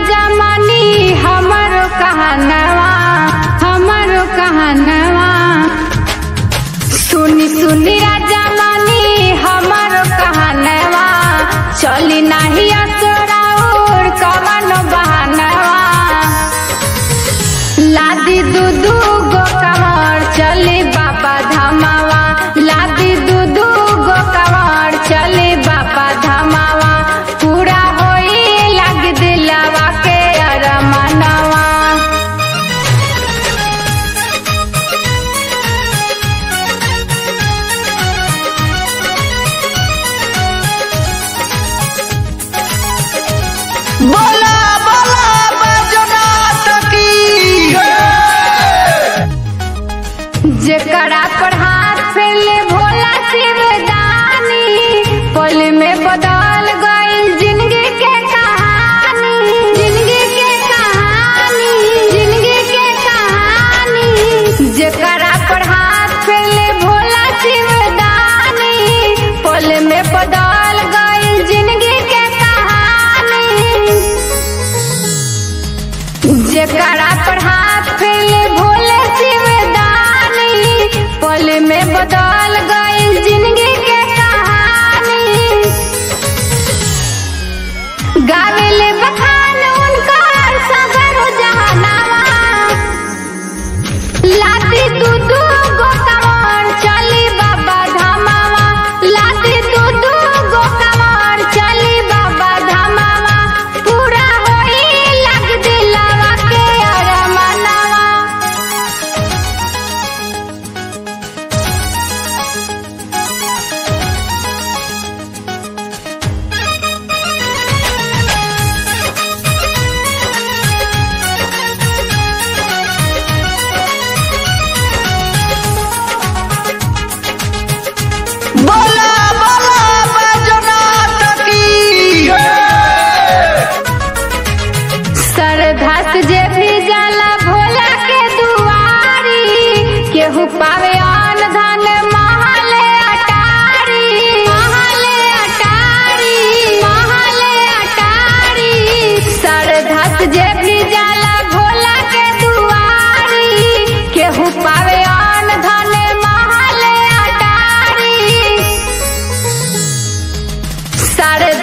राजा मानी हमरो कहनवा हमरो कहनवा सुनी सुनी राजा मानी हमरो कहनवा चली नाही असराउर कवन बहनवा लादी दू दू गो कमर चली बाबा धामावा लादी दू दू गो कमर चली बाबा धामावा पूरा होई लग दिलवा के अरमनवा बोला बोला बैजनाथ की जेकरा पर हाथ फैले भोला शिवदानी पल में बदल गई जिंदगी के कहानी जिंदगी के कहानी जिंदगी के कहानी जेकरा पर हाथ फैले भोला शिवदानी पल में बदल गई जिंदगी के कहानी जेकरा पर हाथ फैले भोले शिवदानी पल में बदल गई जिंदगी के कहानी गावेले बखान उनकर सगर जहानावा लाती दू दू गो कमर चली बाबा धामावा लाती दू दू गो कमर चली बाबा धामावा पूरा होई लग दिलवा के अरमनवा बोला बोला बैजनाथ की श्रद्धा से जे भी जाला भोला के दुआरी केहू पावे आन धन महले अटारी महले अटारी महले अटारी श्रद्धा से जे भी जाला भोला के दुआरी केहू पावे आन धन महले अटारी श्रद्धा